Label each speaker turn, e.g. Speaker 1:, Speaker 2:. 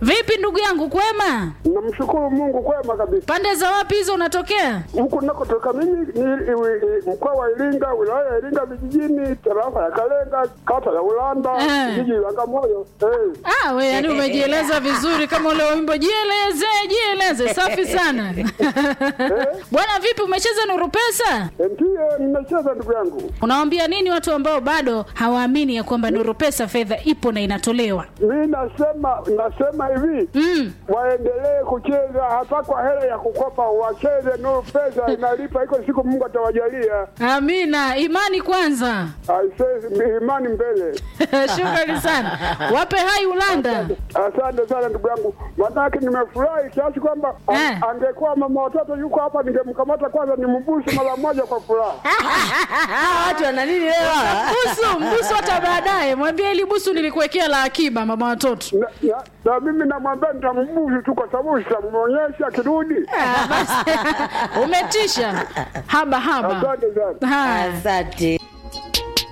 Speaker 1: Vipi ndugu yangu, kwema?
Speaker 2: Namshukuru Mungu kwema kabisa.
Speaker 1: Pande za wapi hizo unatokea?
Speaker 2: Huku nakotoka mimi ni i- i- mkoa wa Iringa, wilaya ya Iringa vijijini, tarafa ya Kalenga, kata ya Ulanda,
Speaker 1: Eh.
Speaker 2: jiji la Bagamoyo. Eh.
Speaker 1: Ah, we yani umejieleza vizuri kama ule wimbo jieleze, jieleze. Safi sana. Bwana vipi umecheza Nuru Pesa?
Speaker 2: Ndiye nimecheza ndugu yangu.
Speaker 1: Unawaambia nini watu ambao bado hawaamini ya kwamba Nuru Pesa fedha ipo na inatolewa?
Speaker 2: Mi nasema nasema hivi
Speaker 1: Mm.
Speaker 2: waendelee kucheza hata kwa hela ya kukopa, wacheze Nuru Pesa inalipa, iko siku Mungu atawajalia.
Speaker 1: Amina, imani kwanza.
Speaker 2: Aisee, imani mbele.
Speaker 1: Shukrani sana. Wape hai Ulanda.
Speaker 2: Asante sana ndugu yangu, manake nimefurahi kiasi kwamba a-
Speaker 1: Eh.
Speaker 2: angekuwa mama watoto yuko hapa, ningemkamata kwanza nimbusu mara moja kwa furaha.
Speaker 3: Ah, watu wana nini leo?
Speaker 1: Busu, mbusu hata baadaye. Mwambie ili busu nilikuwekea la akiba mama watoto.
Speaker 2: Na, na, na mimi namwambia nitambusu tu kwa sababu sitamwonyesha akirudi.
Speaker 1: Ah, basi. Umetisha. Haba haba.
Speaker 2: Asante sana.
Speaker 1: Haya.
Speaker 3: Asante.